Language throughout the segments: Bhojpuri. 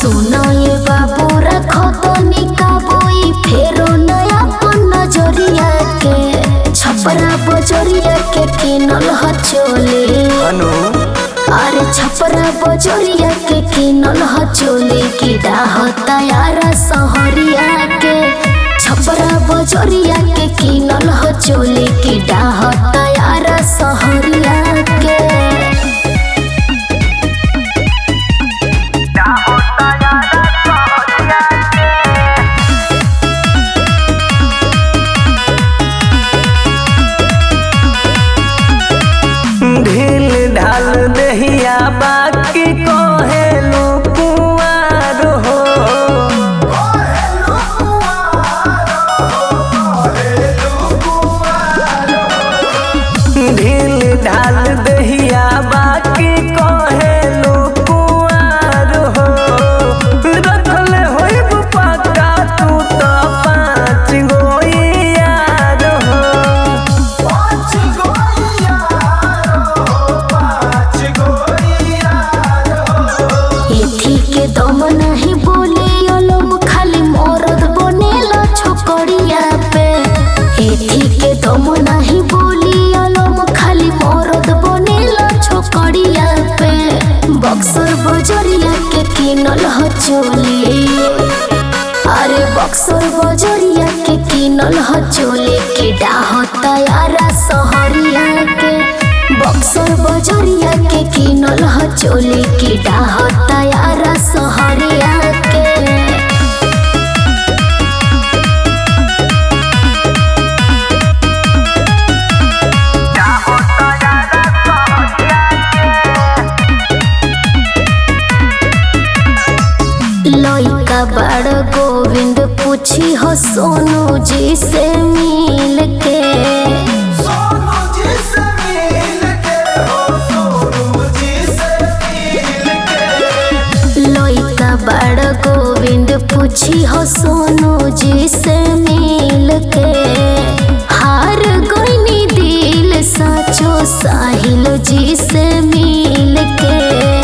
सुनो ये बाबू रखो तो निकाबोई फेरो नया पन नजरिया के छपरा बजरिया के किनल ह चोली अनु अरे छपरा बजरिया के किनल ह चोली की डाह तयारा सहरिया के छपरा बजरिया के किनल ह चोली की डाह तयारा सहरिया के ढील ढाल दहिया बाकी कहेलू कुआर हो ढील ढाल दहिया बाकी कहेलू कुआर हो रखल होइब पक्का तू तो पाँच गो यार हो एथी के दम नहीं बोले अलम खाली मरद बनेला छोकरिया पे एथी के दम नहीं बोली अलम खाली मरद बनेला छोकरिया पे बक्सर बजरिया के किनल ह चोली अरे बक्सर बजरिया के किनल ह चोली के डाह तयारा सहरिया के बक्सर बजरिया के किनल ह चोली के डाह तयारा सहरिया के लइका बड़ गोविंद पूछी हो सोनू जी से मिल के लइका बड़ गोविंद पूछी हो सोनू जी से मिल के हार गोइनी दिल साचो साहिल जी से मिल के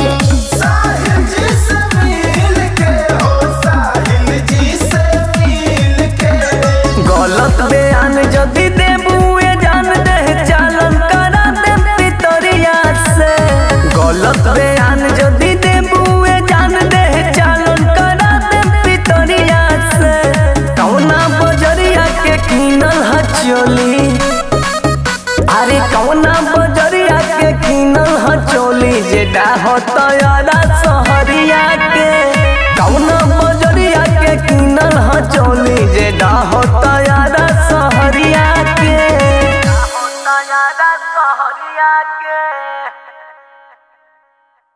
गलत बयान जदि देबुए जान दे चालन करा दे पितरिया से गलत बयान जदि देबुए जान दे चालन करा दे पितरिया से कौना बजरिया के किनल ह चोली अरे कौना बजरिया के किनल ह चोली जे डाह तयरा सहरिया के कौना बजरिया के किनल ह चोली जे डाह तयरा सहरिया के डाह तयरा सहरिया के